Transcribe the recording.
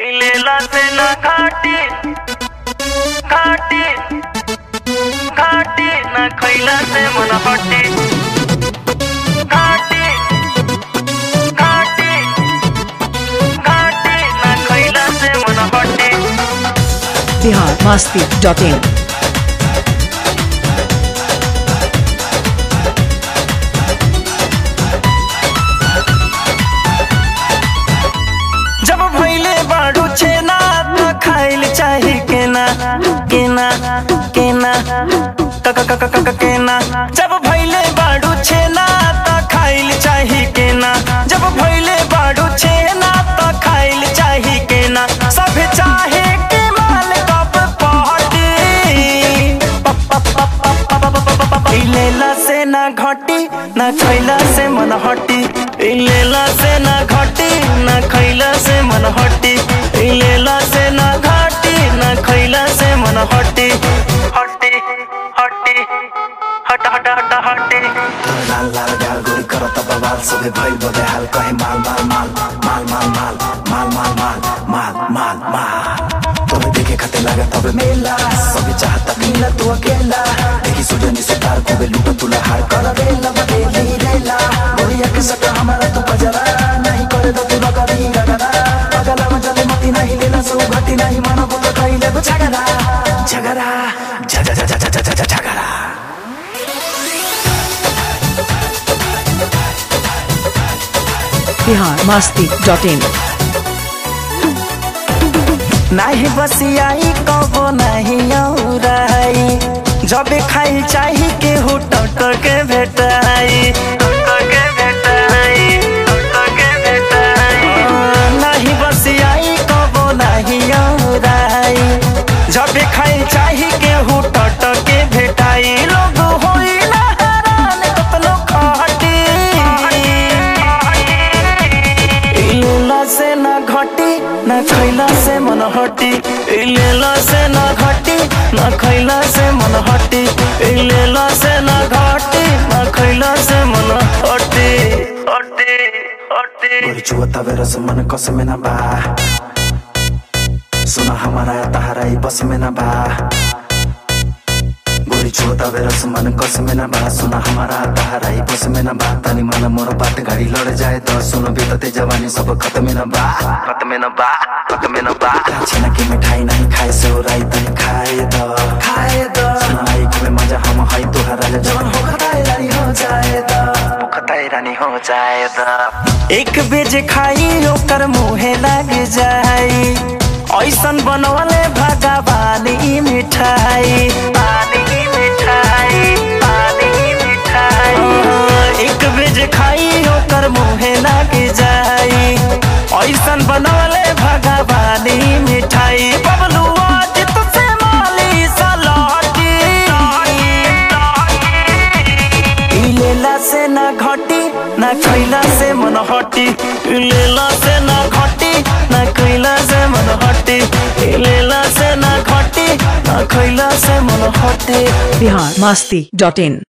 लेला से ना घाटी घाटी घाटी ना खैला से मन हटी घाटी घाटी घाटी ना खैला से मन हटी बिहार मस्ती डॉट इन जब भैले बाड़ू छेना तो खाइल चाही केना केना केना क क क क क केना जब भैले बाड़ू छेना तो खाइल चाही केना जब भैले बाड़ू छेना तो खाइल चाही केना सब चाहे के माल कप पहटी लेला से ना घटी ना खैला से मन हटी लेला से ना घटी ना खैला से मन हटी लेला से ना घटी ना खैला से मन हटी हटी हटी हट हट हट हटी लाल लाल गाल गोरी करत बवाल सबे भइल बदे हाल कहे माल माल माल माल माल माल माल माल माल माल माल माल तोरे देखे खाते लगा तबे मेला सबे चाहता मिला तू अकेला देखी सुजनी से तार को लूटा तुला हार कर बेला बदेली रेला गोरिया के सका हमारा तू बजरा नहीं करे तो तू लगरी रगरा पगला मजले मती नहीं लेला सो घटी नहीं मानो बोलो कहिले तो झगड़ा झगड़ा झ झ झ झ झ झ झगड़ा बिहार मस्ती डॉट इन नाही बसियाई कबो नहीं औराई जब खाई चाही के हो टट के भेटाई के भेटाई के भेटाई नहीं बसियाई कबो नहीं औराई जब खाई चाही के हो टट के भेटाई लोग होई ना हैरान कतनो खटी लेला से ना घटी ना खैला से मन हटी लेला से ना घटी ना खैला से मन हटी लेला से ना घटी ना खैला से मन हटी हटी हटी गोरी चुवता बेरस मन कस में ना बा सुना हमारा तहारा ही बस में ना बा गोरी चुवता बेरस मन कस में ना बा सुना हमारा तहारा ही बस में ना बा तनी मन मोर बात गाड़ी लड़ जाए तो सुनो बीतते जवानी सब खत्म में ना बा खत्म में ना बा खत्म में ना बा छेना की मिठाई नहीं खाए से राई तनी खाए दो खाए दो सुना आई में मजा हम हाई तोहरा जवान हो खताए रानी हो जाए दो खताए रानी हो जाए दो एक बेज खाई ओकर मुहे लग जाई ऐसन बनवले भगवान ई मिठाई पानी मिठाई पानी मिठाई एक बेज खाई ओकर मुहे लग जाई ऐसन बनवले भगवान ई मिठाई बबलू आज तुझसे माली सलाटी लेला से ना घटी ना खैला से मन हटी लेला से ना घटी ना खैला से मन हटी लेला से ना घटी ना खैला से मन हटी बिहार मस्ती डॉट इन